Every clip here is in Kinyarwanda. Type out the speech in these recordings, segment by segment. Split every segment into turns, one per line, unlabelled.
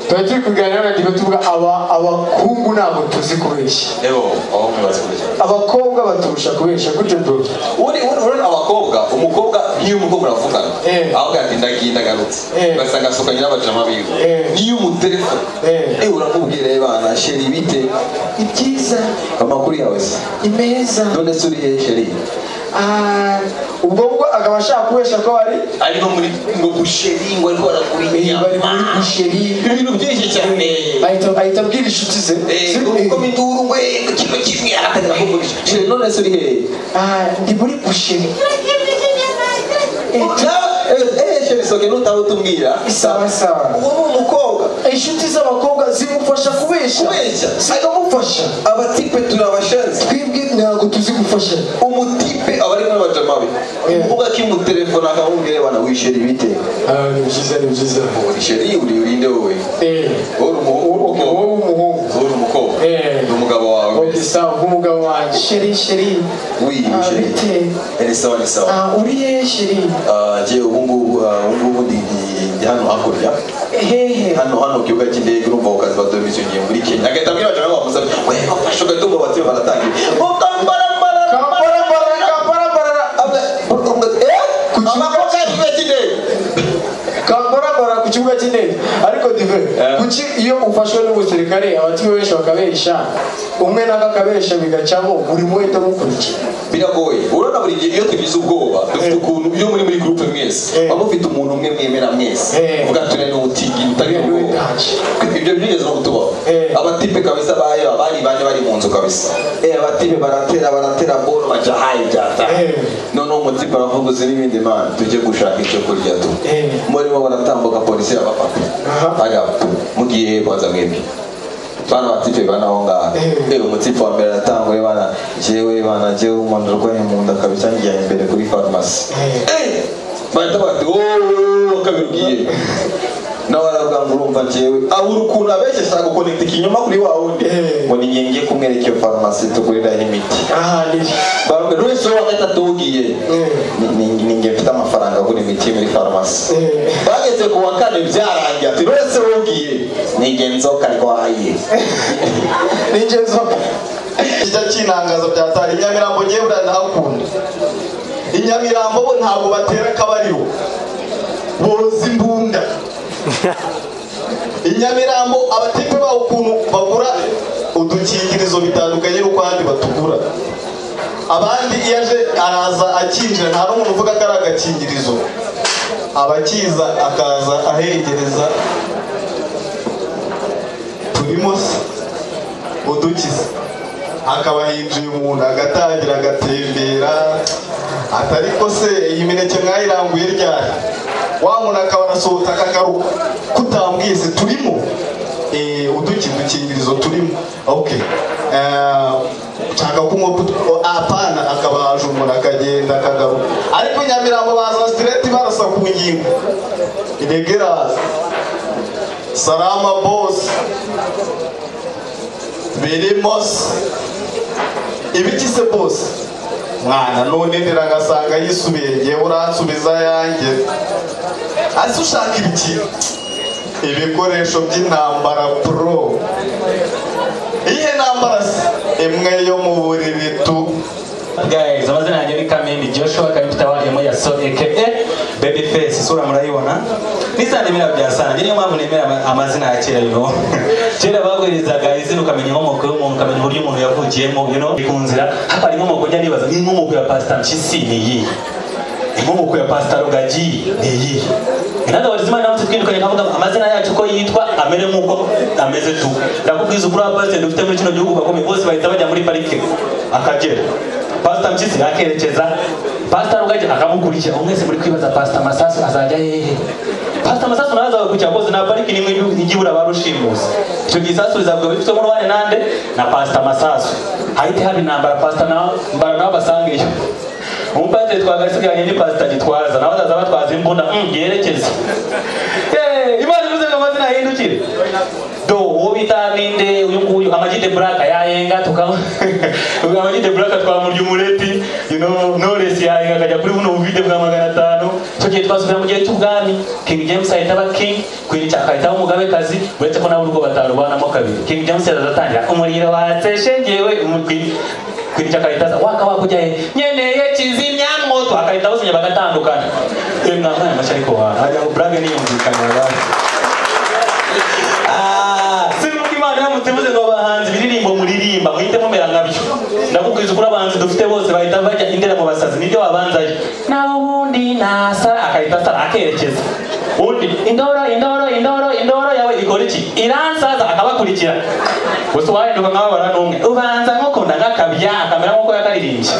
tuba turi kuganira n'abantu tuvuga aba abahungu ntabwo tuzi kubeshya
rero abahungu bazi kubeshya
abakobwa baturusha kubeshya gutyo duto
uri urabona abakobwa umukobwa nk'iyo umukobwa uravugana
Eh.
avuga ati ndagiye ndagarutse
Eh.
ugasanga asukanye n'abajama biwe
Eh.
niyo umutelefone
Eh.
eh uramubwira ebana sheri bite ni byiza amakuru yawe se
ni meza
none se uriye sheri
Ah, ubwo ngo akaba ashaka kubeshya ko ari
ari no muri ngo gusheri ngo ariko barakuriye inyama
bari muri busheri
ibintu byinshi cyane
ahita ahita abwira inshuti ze
Eh,
Ziri-
uko miduru we kino kimwe aratangira kugurisha sheri none se uriye
Ah, ndi muri busheri Eh,
sheri soke nutawe utumbwira
Sawa, sawa.
uwo ni umukobwa
inshuti z'abakobwa zimufasha kubeshya
Kubeshya.
zikamufasha
abatipe turabashenze
twebwe ntabwo tuzi gufasha
umutipe aba ari n'abajama be umukobwa akimutelefona akamubwira abana wishera ibite
Ah, ni byiza ni byiza
isheri uri urinde wowe
Eh,
wowe
uwo- uwo- uwo
uri
w'umuhungu
umukobwa
Eh.
ni umugabo wawe
Obi sawa nk'umugabo wanjye sheri sheri
wiyi
Ah,
sheri
bite
Eh, ni sawa ni sawa
Ah, uri he sheri
Ah, njye ubu ngubu ah, ubu ngubu ndi ndi- ndi hano hakurya
hehe
hano hano ku kibuga cy'indege urumva ku kazi baduha imisoro igihe muri kenya agahita abwira abajama be bamusabe we bafashe ugatumba batuma baratangira mukambarambara
Kambarambara, kambarambara.
ku kibuga cy'indege
kakoragora ku kibuga cy'indege ariko dive
Eh.
kuki iyo ufashwe n'umusirikare abatumi benshi bakabesha umwe nawe akabesha bigacamo buri umwe ahita amukurikira
biragoye urabona buri gihe iyo tugize ubwoba dufite ukuntu iyo muri muri gurupe mwese
Eh.
waba ufite umuntu umwe mwemera mwese
Eh.
uvuga turi ni utingi utari
Uyu ni
ubwoba
wiganje.
ibyo byigeze no kutubaho
Eh.
abatipe kabisa bayo abari bane bari mu nzu kabisa Eh, abatipe baratera baratera bolo baca hayi byata
Eh.
noneho umutipe aravuga uzi n'ibindi mana tujye gushaka icyo kurya tu
Eh.
murimo baratambuka polisi irabafata
Aha.
agapfa mugiye kwanza mwebwe bana batipe bana aho ngaho
Eh.
Eh, umutipe wa mbere aratangwa bana jewe bana jewe umuntu urwaye mu nda kabisa ngiye imbere kuri farumasi Eh, bahita bati wowe kabibwiye nawe aravuga ngo urumva jewe abura ukuntu abeshya ashaka gukonekta ikinyoma kuri wa wundi
Eh.
ngo ni ngiye ngiye kumwereka iyo farumasi tuguriraho imiti
aha niri
barume wese wa gatatu ugiye
Eh.
Ni- ni- ni ngiye mfite amafaranga agura imiti muri farumasi
Eh.
bageze ku wa kane byarangiye ati wese wugiye ni ngiye nzoka arwaye
n'ingenzi
icyo cy'intangazo byatari inyamirambo ngewe uranahakunda inyamirambo bo ntabwo batera akabariro boza imbunda inyamirambo abatipe baho ukuntu bagura udukingirizo bitandukanye n'uko ahandi batugura abandi iyo aje araza akinjira nta n'umuntu uvuga ko ari agakingirizo abakiza akaza ahegereza turimo se udukiza akaba yinjiye umuntu agatangira agatembera ati ariko se iyi mineke mwayiranguye ryari wa muntu akaba arasohotse akagaruka kutambwiye se turimo Eh, udukiza udukingirizo turimo ok Eh, nshaka kunywa kutu o- apana akaba yaje umuntu akagenda akagaruka ariko i nyamirambo baza sitireti barasa ku ngingo inegeraza salama bosi birimos ibigize bose mwana none ndiragasanga yisubiye ngewe uransubiza yanjye ase ushaka ibiki ibikoresho by'intambara pro iyihe ntambara se imwe yo mu buriri tu
guys amazina yanjye ni kamini joshua kabifite abarimu ya so aka baby face isura murayibona nisanimera bya sanjye niyo mpamvu nemera ama- amazina ya kera yuno kera baguherizaga izina ukamenya inkomoko y'umuntu ukamenya uburyo umuntu yavukiyemo you know ku nzira hapara inkomoko njya nibaza n'inkomoko ya pasita mpyisi ni iyihe inkomoko ya pasita rugagi ni iyihe In other words, Imana yacu twirukanye ikavuga ngo amazina yacu uko yitwa amere nk'uko ameze tu ndakubwiza ukuri wa pasiteri dufite muri kino gihugu bakomeye bose bahita bajya muri parike akagera pasita mpyisi akerekeza pasita rugagi akamukurikira umwese muri kwibaza pasita masasu azajya hehe pasita masasu nawe azabakurikira rwose nta pariki nimwe ijya ibura ba rushimusi icyo gihe isasu rizavuga bifite umubare nande na pasita masasu hahite haba intambara pasita na- mbara nawe basangeyo umupasiteri twagasigaranye ni pasita gitwaza nawe azaza batwaza imbunda mm, yerekeza Eh, imana ivuze ngo amazina yahindukire do wowe vitaminde uyu nguyu amagide black yayenga tukaba amagide black twamurya umureti you know knowless yayenga akajya kuri buno bubide bwa magana atanu icyo gihe twasubira mu gihe cy'ubwami king james ahita aba king queen cha ahita aba umugabekazi uretse ko nabo urwo batarubanamo kabiri king james yazatangira umuriro wateshe ngewe umukwi- queen cha akahita aza waka wakujya he nyeneye kizimya moto akahita basunya bagatandukana eh mwamwana mashya ariko wa ajya black niyumvikana bari sinubwo imana yamutemuze ngo abahanzi biririmbo muririmba muhite mumera nkabyo ndakubwiza ukuri abahanzi dufite bose bahita bajya indera mu basazi nibyo babanzayo naho ubundi nasara akahita asara akerekeza undi indoro indoro indoro indoro yawe ikora iki iransaza akabakurikira gusa uwahinduka nk'ababara n'umwe ubanza nk'ukunda nk'akabya akamera nk'uko yakaririmbye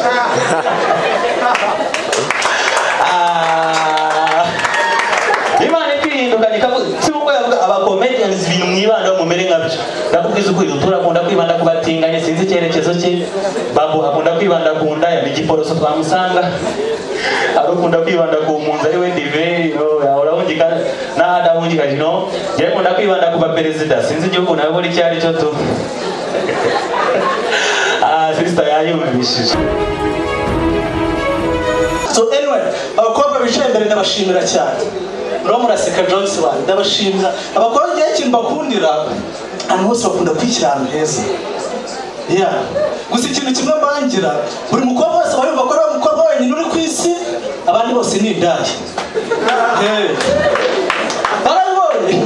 Ah, imana ikwihindukanye ikavuga si uko yavuga abacomedians ibintu mwibandaho mumere nkabyo ndakubwiza ukuri rutura akunda kwibanda ku batinganye sinzi icyerekezo cye babu akunda kwibanda ku ndaya ni igiporoso twamusanga ari ukunda kwibanda ku mpunzi ari we dive no, urahungika n'aho adahungika no njyewe nkunda kwibanda ku baperezida sinzi igihugu nabibona icyo ari cyo tu Ah, sister yayumvishije
so anyway abakobwa bicaye imbere ndabashimira cyane muraba muraseka johnson wani ndabashimira abakobwa igihe kintu bakundira ahantu hose bakunda kwishyira ahantu heza yeah gusa ikintu kimwe mbangira buri mukobwa wese aba yumva ko ari umukobwa wenyine uri ku isi abandi bose ni indaya Eh. barabibonye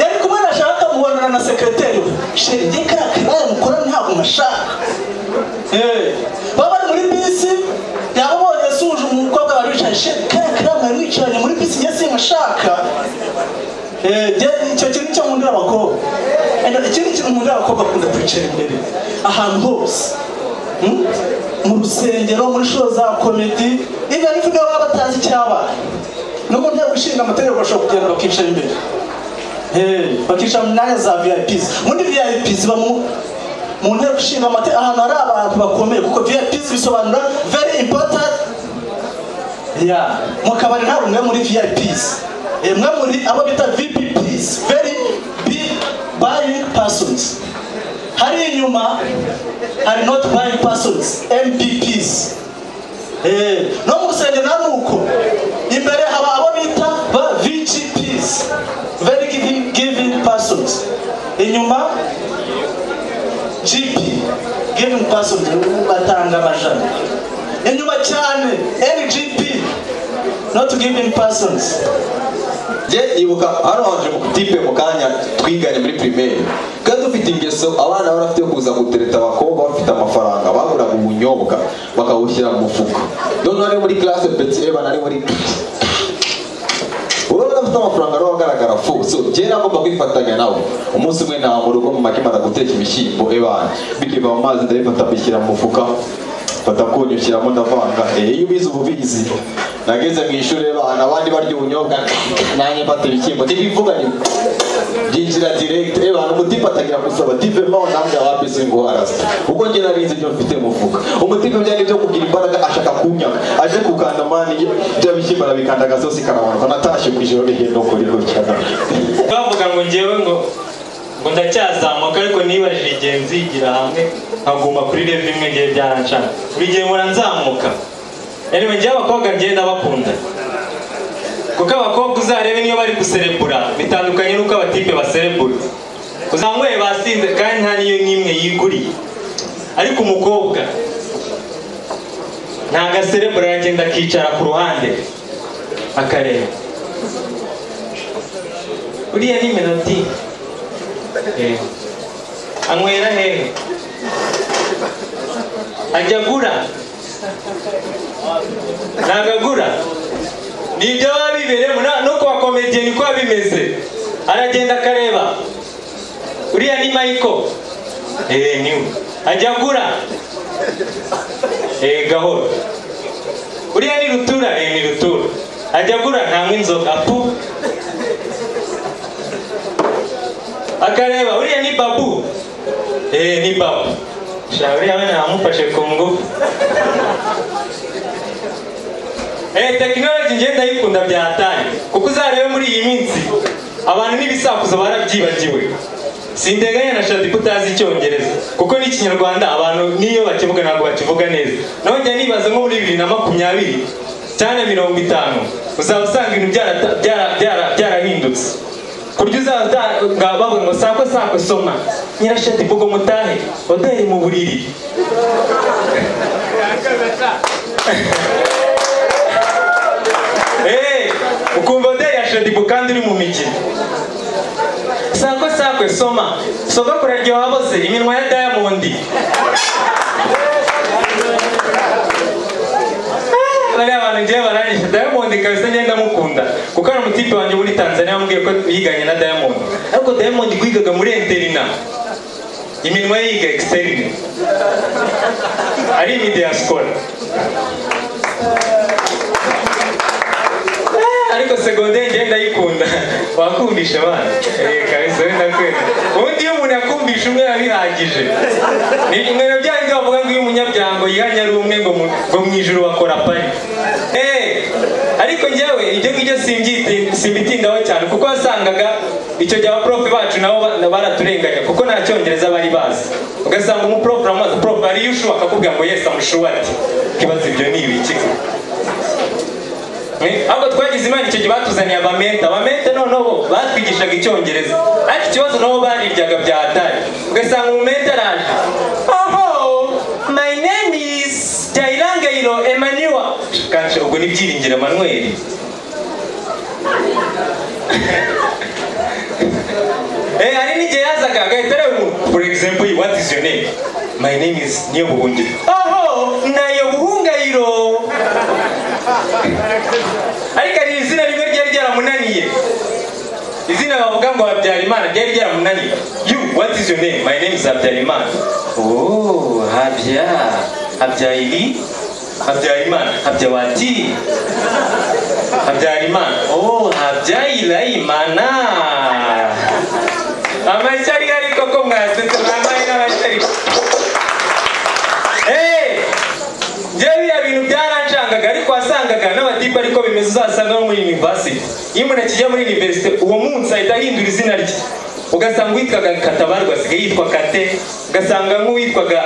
yari kumwe na shaka mubonana na sekreteri we sheri igihe kariya karaye mukora ntabwo nashaka Eh, baba bari muri bisi yaba ubonye asuje umukobwa bari wicaye sheri kariya kariya mwari mwicaranye muri bisi njye sinkashaka Eh, njye- icyo kintu cyo nkundira abakobwa And ikindi kintu nkundira abakobwa akunda kwicara imbere ahantu hose Hmm? mu rusengero muri show za komedi even if niba baba batazi icyabaye no mu nteko ishinga amategeko bashobora kugenda bakicara imbere Hey, bakicara mu myanya za vips muri vips bamu mu nteko ishinga amategeko ahantu hari abantu bakomeye kuko vips bisobanura very important yeah. mu kabari ntabwo mwe muri vips Eh, mwe muri abo bita vpps very big buying persons hari inyuma hari not buying persons mbps Eh, no mu rusengero na nuko imbere haba abo bita ba vgps very giving, giving persons inyuma gp giving persons batanga amajana inyuma cyane ngp not giving persons
njye nibuka hano haje tipe mu kanya twiganye muri primaire kandi dufite ingeso abana bari bafite yo kuza gutereta abakobwa bafite amafaranga baguraga ubunyobwa bakabushyira mu mufuka noneho ari muri classe petit evan ari muri urabona afite amafaranga ariho agaragara fu so njyewe nagomba kwifatanya nawe umunsi umwe nta mu rugo mu makemara guteka imishyimbo evan bikiva mu mazi ndabifata mbishyira mu mufuka mfata kunyushyiramo ndavanga Eh, iyo ubizi uba ubizi nageze mu ishuri abana abandi barya ubunyobwa nanjye mfata ibishyimbo ntibivuganye byinjira direct abantu umutipe atangira gusaba tipe mpaho nanjye abapisi ngo arasa ubwo njye narize ibyo mfite mu mufuka umutipe byari byo kugira imbaraga ashaka kunyaka aje kukanda mani bya bishyimbo arabikanda agasosi karamanuka natashye ku ijoro rigenda ukuriro cyane
bavuga ngo ngewe ngo ngo ndacyazamuka ariko nibajije igihe nzigira hamwe nkaguma kuri rev imwe ngewe byarancana buri gihe mpora nzamuka anyway ngewe abakobwa ngewe ndabakunda kuko abakobwa uzarebe niyo bari guserebura bitandukanye n'uko abatipe baserebura uzanyweye basinze kandi nta niyo n'imwe yiguriye ariko umukobwa nta gaserebura aragenda akicara ku ruhande akareba uriya ni melodi Eh. anywera hehe ajya agura ntabwo agura ni ibyo baba bibereyemo na- no kuwa komediye niko biba bimeze aragenda akareba uriya ni mayiko eee niwe ajya agura eee gahoro uriya ni rutura eee ni rutura ajya agura ntanywa inzoga pu akareba uriya ni babu eh ni babu sha uriya we namufashe ku ngufu eh tekinoloji ngenda ndayikunda byatanye kuko uzarebe muri iyi minsi abantu n'ibisakuzo barabyibagiwe sinteganya na shati ko utazi icyongereza kuko n'ikinyarwanda abantu n'iyo bakivuga ntabwo bakivuga neza naho njya nibaza nko muri bibiri na makumyabiri cyane mirongo itanu uzaba usanga ibintu byarata- byara- byara- byarahindutse kurya uzaba nga bavuga ngo sako sako soma nyirashati mvugo mutahe oderi mu buriri Eh, ukumva oderi ya shadibu kandi uri mu mikino sako sako soma soko kuraryoha bose iminwa ya dayamondi bariya bantu ngewe baranyishe dayamondi kabisa ngenda mukunda kuko hari umutipe wanjye muri tanzania wambwiye ko yiganye na dayamondi ariko dayamondi wigaga muri interina iminwa ye yiga exterine ari imidiyasikora ariko segonde ngenda ndayikunda wakumbisha abana Eh, kabisa wenda kwera ubundi iyo umuntu yakumbisha umwe biba bihagije ni ibintu byanjye bavuga ngo iyo umunyabyango yihanye ari umwe ngo mu- ngo mu ijuru bakora pari Eh, ariko njyewe ibyo ngibyo simbyiti- simbitindaho cyane kuko wasangaga icyo gihe abaporofe bacu nabo ba- baraturenganya kuko nta cyongereza bari bazi ugasanga umuporofe uramaze porofe hari iyo ushuba akakubwira ngo yesi amushuwa ati kibazo ibyo ni ibiki Eh, ahubwo twagize imana icyo gihe batuzaniye abamente abamente noneho batwigishaga icyongereza ariko ikibazo nabo bariryaga bya atari ugasanga umumente araje oho my name is jayirangayiro emmanuel kanshi ubwo ni byiringiro emmanuel Eh, hari n'igihe yazaga agahita areba umuntu for example what is your name my name is niyo buhungiro oho nayo buhungayiro ariko hari izina rimwe ryari ryaramunaniye izina bavuga ngo habyarimana ryari ryaramunaniye you what is your name my name is habyarimana oh habya habyayiri habyarimana habyawati habyarimana oh habyayirayimana amashyari ariko ko mwasetse mwambaye n'amashyari Hey! njyewe biriya bintu byarancangaga ariko wasangaga n'abatipe ariko bimeze uzasanga no muri university iyo umuntu akijya muri university uwo munsi ahita ahindura izina rye ugasanga uwitwaga katabarwa asigaye yitwa kate ugasanga nk'uwitwaga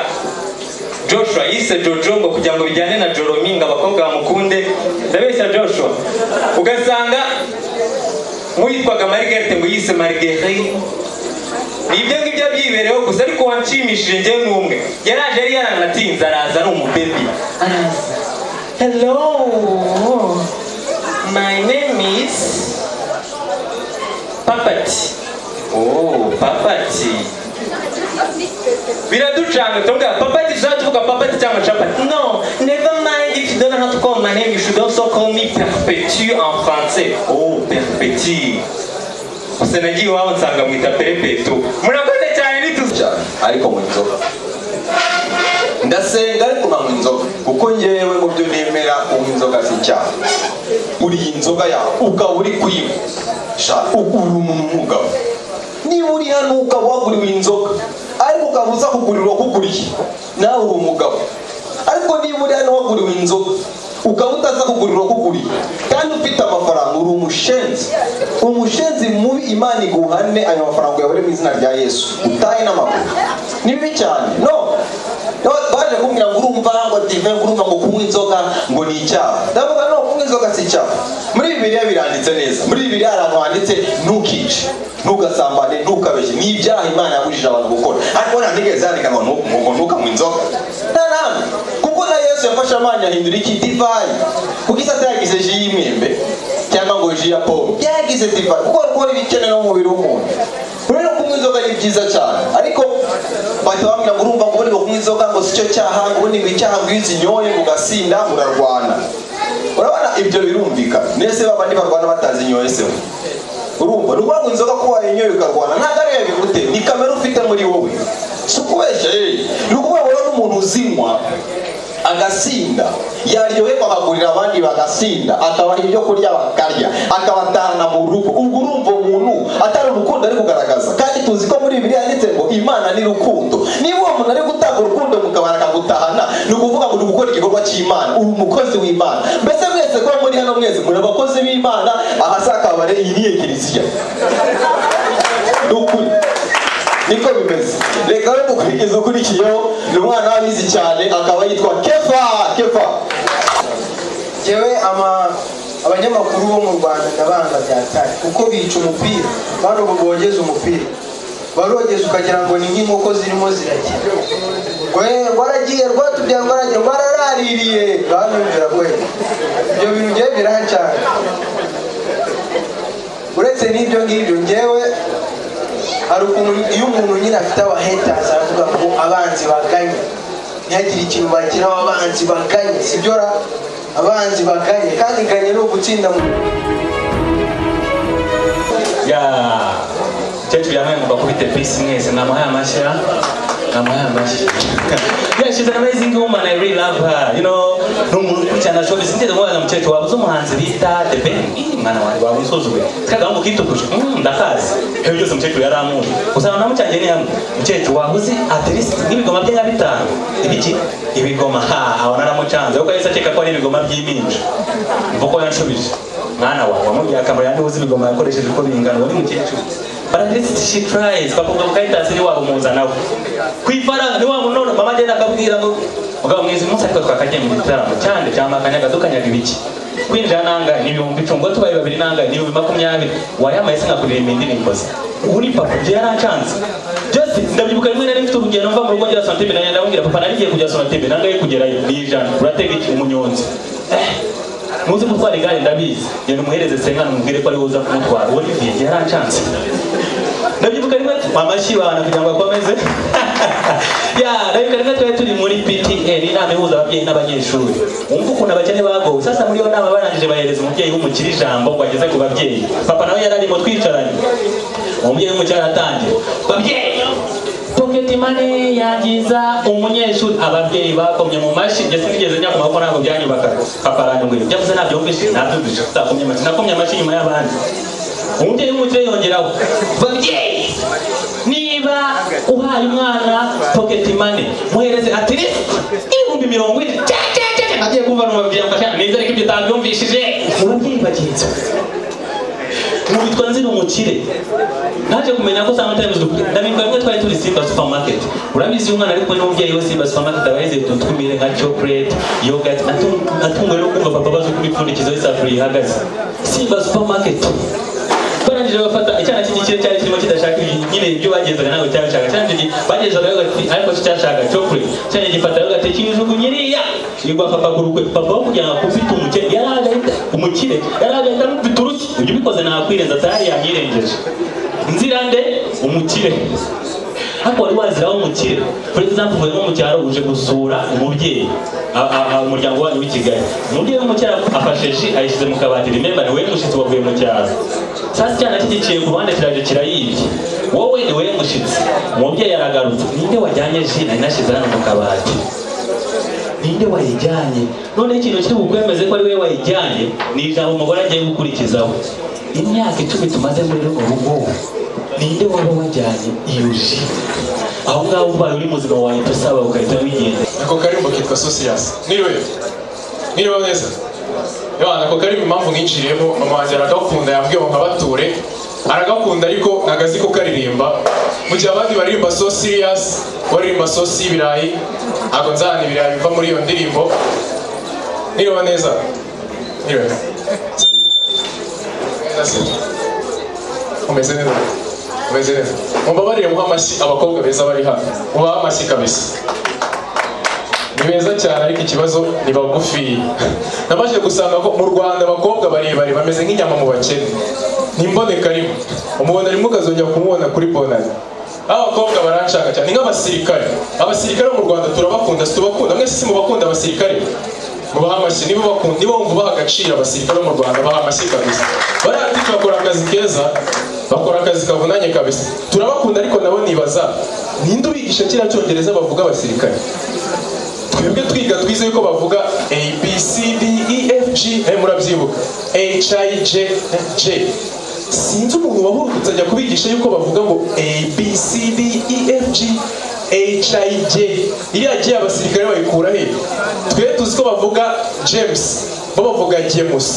joshua yise jojo ngo kugira ngo bijyane na joromi ngo abakobwa bamukunde ndabeshya joshua ugasanga nk'uwitwaga margarete ngo yise marguerite ni ibyo ngibyo byibereyeho gusa ariko wanshimishije njyewe ni umwe yaraje yari yaranatinze araza ari umubebi araza hello my name is papati oh papati biraducanga tuvuga papati tuzajya tuvuga papati cyangwa capati no never mind if you don't know how to call my name you should also call me perpetu en français oh perpetu gusa nagiye iwabo nsanga mwita perepetu murakoze cyane nituzi
cyane ariko mu nzoga ndasenga ariko nkanywa inzoga kuko ngewe mu byo nemera unywa inzoga si icyaha uriye inzoga yawe ukaba uri kuyinywa sha ubu uri umuntu w'umugabo niba uri hano ukaba waguriwe inzoga ariko ukaba uza kugurirwa kuguriye nawe uri umugabo ariko niba uri hano waguriwe inzoga ukaba utaza kugurirwa kuguriye kandi ufite amafaranga uri umushenzi umushenzi mubi imana iguhane ayo mafaranga uyabure mu izina rya yesu utahe n'amaguru ni bibi cyane no No, baje kumbwira ngo urumva ngo dive ngo urumva ngo kunywa inzoga ngo ni icyaha ndavuga no kunywa inzoga si icyaha muri bibiliya biranditse neza muri bibiliya hari ahantu handitse ntukice ntugasambane ntukabeshye ni ibyaha imana yabujije abantu gukora ariko nta nigeze yandika ngo ntu- ngo ntukanywe inzoga nta namba kuko na yesu yafashe amazi ahindura iki divayi kugisa atayagize ji y'imyembe cyangwa ngo ji ya pome yagize divayi kuko rukora ibikenewe no mu mubiri w'umuntu rero kunywa inzoga ni byiza cyane ariko bahita bambwira ngo urumva ngo ubundi ngo kunywa inzoga ngo si cyo cyaha ngo ubundi ngo icyaha ngo iyo uzinyoye ngo ugasinda murarwana urabona ibyo birumvikana nese babandi barwana batazinyoye se we urumva ni ukuvuga ngo inzoga ko wayinyoye ukarwana ntabwo ariyo bigutera ni kamere ufite muri wowe si ukubeshya eh ni ukuvuga ngo rero n'umuntu uzinywa agasinda yaryoherwa akagurira abandi bagasinda akabaha ibyo kurya bakarya akabatahana mu rugo ubwo urumva uwo muntu atari urukundo ari kugaragaza kandi tuzi ko muri bibiliya yanditse ngo imana ni rukundo niba uwo muntu ari gutanga urukundo mukabara akagutahana ni ukuvuga ngo ni gukora igikorwa cy'imana uri umukozi w'imana mbese mwese kuba muri hano mwese muri abakozi b'imana ahazakabare iyi ni ekiriziya ni ukuri niko bimeze reka we mukurikiza ukurikiyeho ni umwana w'abizi cyane akaba yitwa kefa kefa
yewe ama abanyamakuru bo mu rwanda ndabanga byatari kuko bica umupira bano ubu bogeza umupira barogeza ukagira ngo ni nk'inkoko zirimo ziragira we waragiye rwatubyaye rwaragiye rwararaririye banumvira we ibyo bintu ngiye biraha cyane uretse n'ibyo ngibyo ngewe hari ukuntu iyo umuntu nyine afite abahetasi aravuga ngo abanzi baganye ntihagire ikintu bageraho abanzi baganye sibyo ra abanzi baganye kandi ganye ni ugutsinda mu
ya umukecuru yambaye ngo bakubite bisi mwese ni amahaya mashya ni amahaya mashya yeah she's an amazing woman I really love her you know ni umuntu ukurikirana showbiz sinigeze nkubona na mukecuru wabuze umuhanzi bita The Ben ii mwana wanjye waba unsuzuguye twagahungu kituguje mm, ndakazi ibyo byose umukecuru yaramuri usanga na mucyange ni hamwe mukecuru wabuze at least nk'ibigoma bye nka bitanu ibiki ibigoma ha aho naramucanze kuko yahise akeka ko ari ibigoma by'iminja mvuga ko yanshubije mwana wawe wamubwiye akamaro yandi uzi ibigoma yakoresheje uko bingana uwo ni mukecuru but at least she tries bakumva mu kayitansi ni waba umuza nawe ku ifaranga ni wa munono mama agenda akabwira ngo mugabo mwiza umunsi ariko twakagiye mu gitaramo cyane cyamakanyaga dukanyaga ibiki kwinjira nangahe ni ibihumbi icumi ngo tubaye babiri nangahe ni ibihumbi makumyabiri wayamaye se nkakuririmba indirimbo ze ubu ni papa byo yarancanze just ndabyibuka rimwe na rimwe mfite urugendo mva mu rugo ngera sonatebe nanjye ndamubwira papa narigiye kujya sonatebe nangahe kugerayo ni ijana uratega iki umunyonzi eh muzi gutwara igare ndabizi genda umuhereze sengana umubwire ko ari buza kumutwara uwo ni yarancanze ndabyibuka rimwe amashyi abantu kugira ngo akomeze ya ndabyibuka rimwe twari turi muri ptn inama ihuza ababyeyi n'abanyeshuri wumva ukuntu abakene bagowe sasa muri iyo nama barangije bahereza umubyeyi w'umukire ijambo ngo ageze ku babyeyi papa nawe yari arimo twicaranye umubyeyi w'umukire aratangira babyeyi pocket money yangiza umunyeshuri ababyeyi bakomye mu mashi njye sinigeze njya ku maboko ntabwo byanyubaka papa aranyubwira ibyo avuze ntabyo wumvise nabyumvise utakomye amashi nakomye amashi nyuma y'abandi umubyeyi w'umukire yongeraho babyeyi niba uhaye umwana pocket money muhereze ati ni ibihumbi mirongo ine cya cya cya cya." agiye kumva n'umubyeyi ngo neza ariko ibyo utabyumvishije murabyeyi bagenzi mubitwa nzira umukire naje kumenya ko saa mutare ndabibuka rimwe twari turi simba supermarket urabizi umwana ari kumwe n'umubyeyi we simba supermarket aba yizeye utuntu tw'imire nka chocolate yogurt atung- atunguwe no kumva papa abaza uko imipfundikizo y'isafuriya ihagaze simba supermarket barangije bafata icyana cy'igikire cyari kirimo kidashaka ibi- nyine ibyo bagenzaga ntabwo cyari bishaka cyane iki bagezaga yogurt ariko cyo cyashaka chocolate cyane gifata yogurt kijugunya iriya igwa papa ku rukwe papa wo kugira ngo akufite umukire yari agahinda umukire yari agahinda amufite uruti ibyo ubikoze nakwirenza atari yanyirengeje nzira nde umukire ariko wari waziraho umukire for example uvuye nko mu cyaro uje gusura umubyeyi a- a- a- umuryango wanyu w'i kigali umubyeyi w'umucyaro afashe ji ayishyize mu kabati remember ni wowe mushyitsi wavuye mu cyaro sasa icyana kigiciye ku ruhande kiraje kirayibye wowe ni wowe mushyitsi umubyeyi aragarutse ninde wajyanye ji nari nashyize hano mu kabati ninde wayijyanye noneho ikintu kiri bukwemeze ko ari we wayijyanye ni ijambo umugore agiye gukurikizaho imyaka icumi tumaze muri runo rugo ninde waba wajyanye iyo ji aho ngaho ubaye uri muzima wahita usaba ugahita wigendera
ako karimbo kitwa sosiyasi niriwe niriwe neza yabana ako karimbo impamvu ninjiriyemo mama wanjye aragakunda yambwiye ngo nkabature aragakunda ariko ntabwo azi ko karirimba mu gihe abandi baririmba so siriyasi baririmba sosi y'ibirayi ntabwo nzahana ibirayi biva muri iyo ndirimbo niriwe neza niriwe neza umeze neza umeze neza mumbabarire muha amashyi abakobwa beza bari hano mubahe amashyi kabisa ni beza cyane ariko ikibazo ni bagufi nabashije gusanga ko mu rwanda abakobwa barebare bameze nk'inyama mu bakene ntimboneka rimwe umubona rimwe ukazongera kumubona kuri bonari abakobwa baranshaka cyane ni nk'abasirikare abasirikare bo mu rwanda turabakunda situbakunda mwese si mubakunda abasirikare mubaha amashyi nibo bakunda nibo bumva baha agaciro abasirikare bo mu rwanda baha amashyi kabisa bariya tifu bakora akazi keza bakora akazi kavunanye kabisa turabakunda ariko nabo nibaza ninde ubigisha kiriya cyongereza bavuga abasirikare twebwe twiga twize yuko bavuga a b c d e f g nawe murabyibuka h i j j sinzi umuntu wahurutse ajya kubigisha yuko bavuga ngo a b c d e f g h i j iriya g abasirikare bayikura he twe tuzi ko bavuga james bo bavuga gemus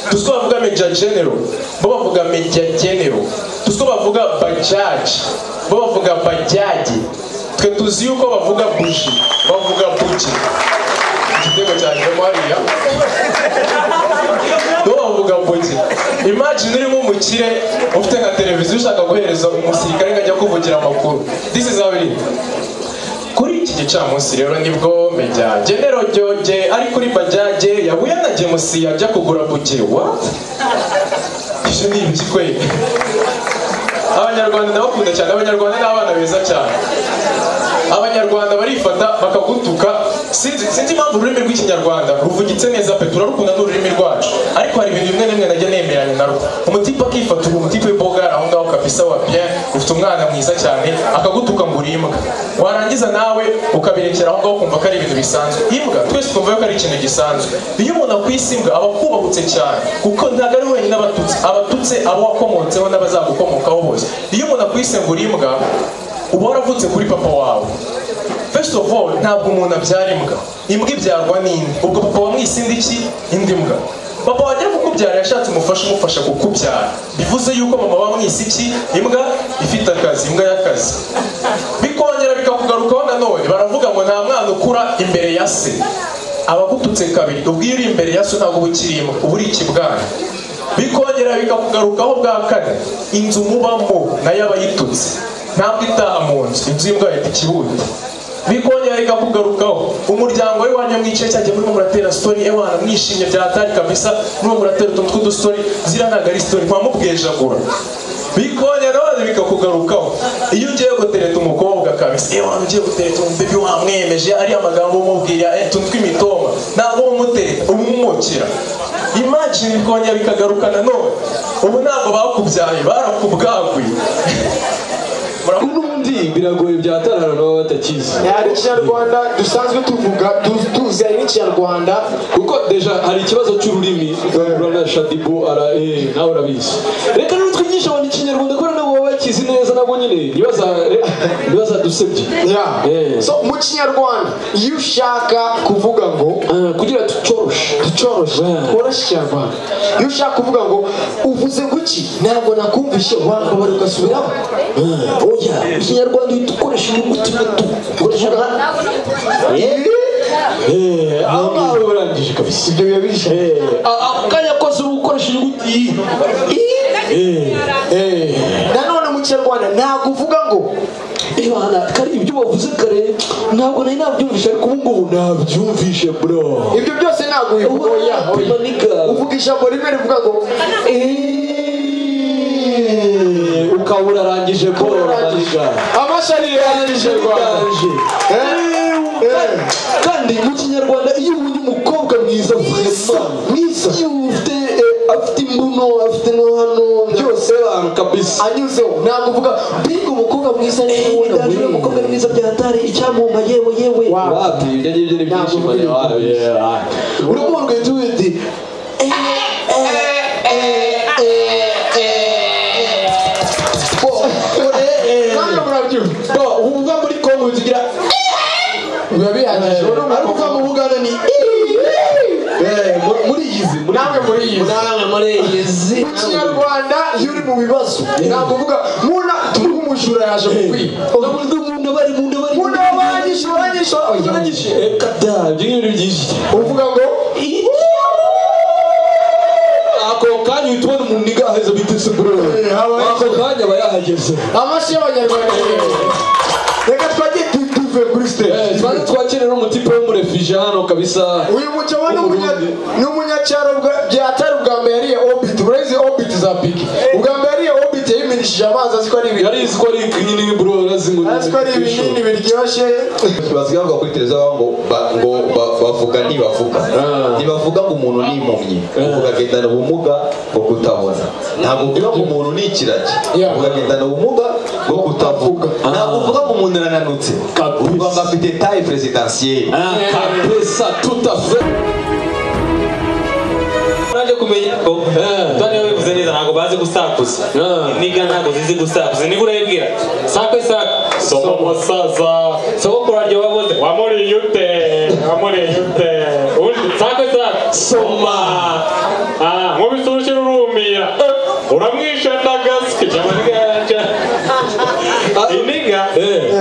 tuzi ko bavuga meja general bo bavuga meja general tuzi ko bavuga bajaji bo bavuga bajyaji twe tuzi yuko bavuga buji bavuga buji igitego cyanyuramo hariya bo bavuga buji imagine urimo umukire ufite nka televiziyo ushaka guhereza umusirikare ngo ajya kuvugira amakuru this is how it is kuri iki gicamunsi rero nibwo mejya genero ryoge ari kuri bajyaje yahuye na gemusi yajya kugura bugiri wa ibyo ni ibiki kwe abanyarwanda ndabakunda cyane abanyarwanda ni abana beza cyane abanyarwanda barifata bakagutuka sinzi sinzi impamvu ururimi rw'ikinyarwanda ruvugitse neza pe turarukunda n'ururimi rwacu ariko hari ibintu bimwe na bimwe najya nemeranya narwo umutipe akifata ubu umutipe w'imboga aho ngaho kabisa wa bien ufite umwana mwiza cyane akagutuka ngo uri imbwa warangiza nawe ukabirekera aho ngaho ukumva ko ari ibintu bisanzwe imbwa twese twumva ko ari ikintu gisanzwe iyo umuntu akwise imbwa aba akubahutse cyane kuko ntabwo ari wenyine abatutse abatutse abo wakomotseho n'abazagukomokaho bose iyo umuntu akwise ngo uri imbwa uba waravutse kuri papa wawe first of all ntabwo umuntu abyara imbwa imbwa ibyarwa n'indi ubwo papa wamwise indi ki indi mbwa papa wagera kukubyara yashatse umufasha umufasha kukubyara bivuze yuko mama bamwise iki imbwa ifite akazi imbwa y'akazi bikongera bikakugarukaho nanone baravuga ngo nta mwana ukura imbere ya se abagututse kabiri ubwo iyo uri imbere ya so ntabwo uba ukiri imbwa uba uri ikibwana bikongera bikakugarukaho bwa kane inzu mubamo nayo aba yitutse ntabwo itaha mu nzu inzu y'imbwa yahita ikibuti bikongera bikakugarukaho umuryango we wanyu mwicaye cyagiye murimo muratera sitori ewana mwishimye byatari kabisa murimo muratera utuntu tw'udustori zira ntabwo ari sitori mwamubwejagura bikongera none bikakugarukaho iyo ugiye gutereta umukobwa kabisa ewana ugiye gutereta umubebi wamwemeje ari amagambo umubwira utuntu tw'imitoma ntabwo umutera umumukira imagine bikongera bikagaruka nanone ubu ntabwo bakubyaye barakubwaguye
n'ubundi biragoye bya tarara baba batakizi
hari ikinyarwanda dusanzwe tuvuga tu- tuzi hari n'ikinyarwanda
kuko deja hari ikibazo cy'ururimi ugahura na shadibu ara eh, nawe urabizi reka rero twigishe abantu ikinyarwanda kubera nabo baba bakizi neza nabo nyine ntibaza- re- ntibazadusebye
Yeah.
Eh.
so mu kinyarwanda iyo ushaka kuvuga ngo
Ah, kugira tucoroshe
ducoroshe
Yeah.
tworoshye ikinyarwanda iyo ushaka kuvuga ngo uvuze guki ntabwo nakumvishe wambabara ugasubiramo
Ah, oya ikinyarwanda uhita ukoresha inyuguti n'utu ukoresha nka Eh, aho ngaho urangije kabisa
ibyo biba bihishe
Ah, akanya kose uba ukoresha inyuguti iyi Eh, eh.
nanone mu kinyarwanda ntabwo uvuga ngo
ibana kari ibyo wavuze kare ntabwo nari nabyumvishe ariko ubu ngubu nabyumvishe bro
ibyo byose ntabwo bivuga oya oya. uvuga ijambo rimwe rivuga ngo
Eh, ukaba urarangije bro maniga
amashari yarangije rwanda
Urarangije.
Eh, eh.
kandi mu kinyarwanda iyo ubonye umukobwa mwiza mwiza iyo ufite eh, afite imbuno afite no hano byose abantu kabisa
anyuzeho ntabwo uvuga mbega umukobwa mwiza niwe ubona
Ndaje
buri
umukobwa
mukobwa
mwiza byatari icyamumpa yewe yewe
Wow.
wapi ibyo ngibyo ni byinshi mbone wapi urukundo rwitwa ubundi
kandi murabyumva
uva muri kongo zigira
biba bihagije ubu ni
ariko uva
umukobwa
mu buganda ni Eh, muri- muri izi muri
namwe muri iyi si.
namwe muri iyi si
mu kinyarwanda iyo uri mu bibazo ntabwo uvuga muna turiho umujura yaje kukwiba
ubundi umuntu aba ari umuntu aba ari
muna wanyishe wanyishe wanyishe
reka da ibyo ngibyo ni byinshi cyane
uvuga ngo
ako kanya uhita ubona umuntu igaheza bitese bro ako kanya aba yahageze
amashyi y'abanyarwanda reka twagiye tu- tuve kuri
Eh,
stage
twaze twakire n'umutipe w'umurefije hano kabisa
uyu mugabo ni umunya- ni umunyacyaro bwa- byatari ubwa mbere yariye obit urazi obit za piki ubwa mbere yariye obit yayimirishije amazi azi ko ari ibintu
yarizi ko ari ikinini bro arazingu
azi ko ari ibinini biryoshye
basigaye bavuga kuri televiziyo bavuga ngo ba- ngo ba- bavuga ntibavuga ntibavuga ngo umuntu ni impumyi uvuga agendana ubumuga bwo kutabona ntabwo uvuga ngo umuntu ni ikiragi uvuga agendana ubumuga bwo kutavuga ntabwo uvuga ngo umuntu arananutse
Kabisa.
uvuga ngo afite taye perezidensiyeri
Ah, kabisa tout à fait
uraje kumenya ko tubane babivuze neza ntabwo bazi gusakuza
Ah.
niga ntabwo zizi gusakuza niba urayibwira sakwe sakwe soma umusaza sogokuru waryo waboze wamuriye ute wamuriye ute undi sakwe sakwe soma Ah, nkubise urushyi rurumira Eh, uramwishe ndagaske cyangwa se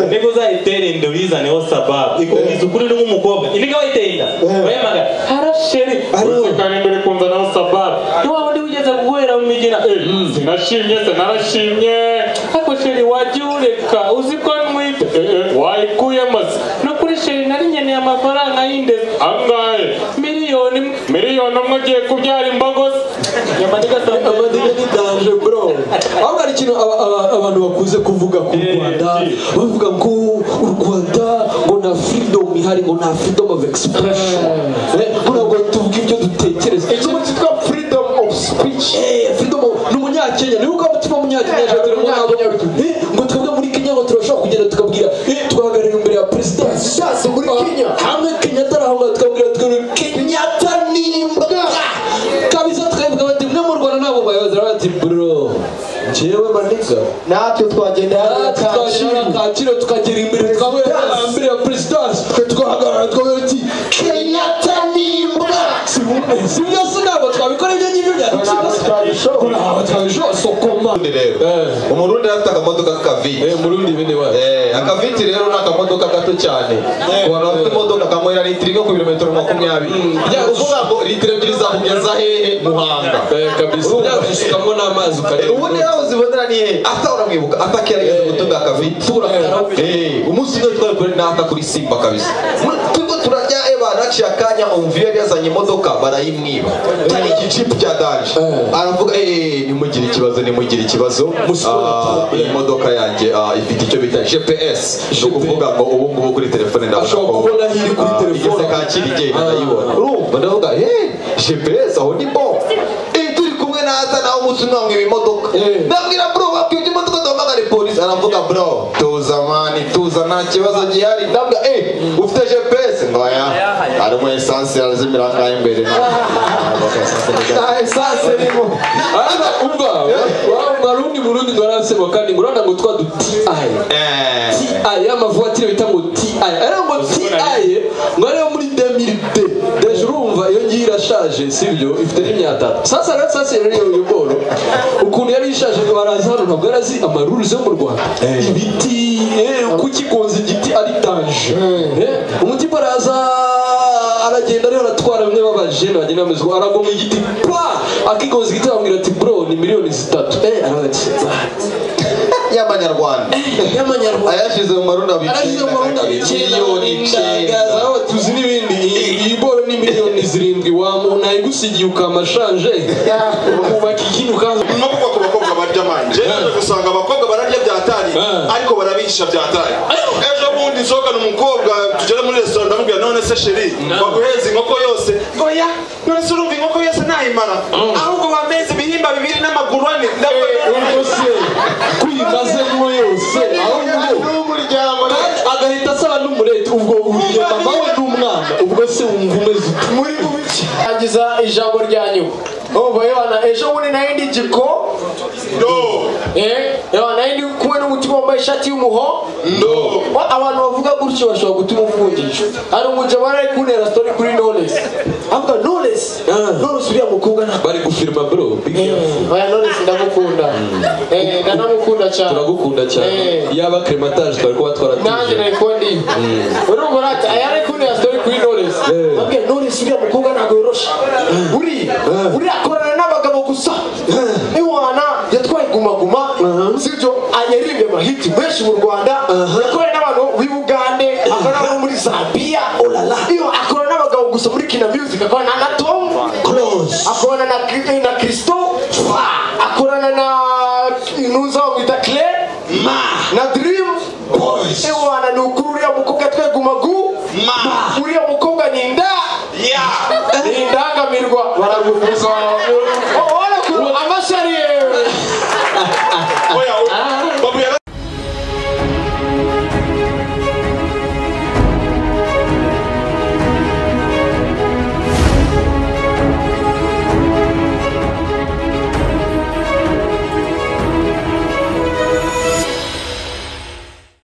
mbega uzayitera inda uyizaneho sababu ikumiza ukuri uri nk'umukobwa imbiga wayiteye inda urayamaga harasheri usekana imbere kumva naho sababu niwa wundi wigeze guhera mu migina eh, mm, sinashimye sinarashimye ariko sheri wajya ureka uzi ko ntwite eh, eh, wayikuyemo se no kuri sheri nari nkeneye amafaranga y'indezi angahe miliyoni imwe miliyoni umwe ugiye kubyara imbogo se nyamadiga sababu
amadini ni danje bro ahubwo hari ikintu aba- aba- abantu bakunze kuvuga ku rwanda bavuga ngo u rwanda ngo nta freedom ihari ngo nta freedom of expression Eh, ngo ntabwo tuvuga ibyo dutekereza ikintu cyitwa freedom of speech freedom of- ni umunyakenya niwe ukaba utuma umunyakenya ashaka kugira ngo Eh, ngo twebwe muri kenya ngo turashobora kugenda tukabwira eh, twahagarariye imbere ya perezida
Sasa muri Kenya.
hamwe kenyatta arahanga tukabwira tukabwira kenyatta nimba kabisa tukabivuga bati mwe mu rwanda ntabwo bayobozi baravuga bati bro njyewe maniga
natwe twagenda hariya
tukagera
Kacyiru.
kaciro tukagera imbere twabura imbere ya perezidansi twe twahagarara twavuga bati kenyatta nimba sibyo se ntabwo twabikora ibyo ngibyo
Ntabwo
byadutsinda
twabishobora.
ntabwo twabishobora sokoma
Umurundi rero
Eh.
umurundi yari afite akamodoka k'akaviti
Eh, murundi bene wa
Eh, akaviti rero ni akamodoka gato cyane abantu bafite imodoka kanywera litiro imwe ku birometero makumyabiri Bya- uvuga ngo litiro ebyiri zakugeza hehe muhanga
Eh, kabisa yabisukamo n'amazi
Eh, ubundi
ukareba
nawe uzibonera ni hehe asa uramwibuka asa kerageza gutunga akaviti Eh, umunsi umwe twari kuri nata kuri simba kabisa Mu- turiko turarya eba naciye akanya umviyo yari yazanye imodoka barayimwiba cyari igijipu cya danje
Eh.
aravuga "Eh, nimugire ikibazo nimugire ikibazo
Musubire
Ah,
inyuma."
iyi modoka yanjye ah, ifite icyo bita gps ni
GPS.
ukuvuga ngo ubu ngubu kuri telefone ndabona
Ashobora
ko
kubona aho iri kuri
ah,
telefone.
igeze kakiri igenda
Ah.
ndayibona urumva ndavuga "Eh, gps aho ni bo Eh, turi kumwe naza nawe umunsi umwe wamwiba imodoka
Eh.
ndabwira bro wakwibye imodoka duhamagare polisi aravuga bro tuza mani tuza nta kibazo gihari ndabwira eh ufite gps ngo aya harimo esansi yarazimira ngaho imbere nta nta esansi irimo
Ariko umva wa Barundi Burundi baransema kandi ngo urana ngo twa du TI
Eh.
TI y'amavuwatire bita ngo TI ari ngo TI ngo ariyo muri 2002 deje urumva iyo ngiyi irashaje sibyo ifite n'imyatatu sasa rero sasa rero iyo iyo boro ukuntu yari ishaje ngo baraza hano ntabwo yari azi amaruruze yo mu Rwanda ibiti eh, kukigonza igiti ari danje Eh, umutima araza aragenda ariho aratwara bimwe b'abajene bagenda bameze uko aragwa mu igiti pa akigonza igiti bamubwira ati bro ni miliyoni zitatu eh aravuga ati
y'amanyarwanda
y'amanyarwanda
ayashize mu marundi
arashyize mu marundi
miliyoni
ndagaza aho tuzi n'ibindi iyi iyi boro ni miliyoni zirindwi wamu nayigusigiye ukamashanje kubaka ikintu ukaza
no kuvuga ku bakobwa barya amani njyewe naje gusanga abakobwa bararya bya tari
Eh.
ariko barabihisha bya tari ejo bundi nsohokana umukobwa tugere muri resitora ndamubwira none se sheri waguheza inkoko yose oya none se urumva inkoko yose ntayimara ahubwo wameze ibihimba bibiri n'amaguru ane ndabona
rwose kwimazemo yose ahubwo
n'umuryango
kandi agahita asaba n'umureti ubwo uriye mama we n'umwana ubwo se wumva umeze ute
muri buki angiza ijambo rya nyuma umva yohana ejo bundi nayindi giko
ndo
eh yohana nayindi kumwe n'umutima wambaye ishati y'umuho
ndo
Wa- abantu bavuga gutyo bashobora gutuma uvunjisha hari umugabo wari ari kuntera story kuri knowless avuga knowless
Ah.
knowless uriya mukobwa ntabwo
bari gufirima bro big
oya knowless ndamukunda eh ndanamukunda cyane
turagukunda cyane
Eh.
yaba crematage twari kuba
nanjye
twaratije
nari kondi urumva urati aya ari kuntera story kuri knowless
Eh.
abwiye knowless uriya mukobwa ntabwo yorosha uriya uriya akorana n'abagabo gusa iwana yatwaye gumaguma sibyo ayaririmbe amahiti menshi mu rwanda yakoranye n'abantu b'i bugande akora n'abo muri zambiya iyo akora n'abagabo gusa muri kina music akorana na tom close akorana na Kri- na kristo Fa. akorana na intuza bamwita kle na dream boys iwana ni ukuri uriya mukobwa yatwaye gumagu uriya mukobwa ni inda ni indangamirwa baragukuza amashari yewe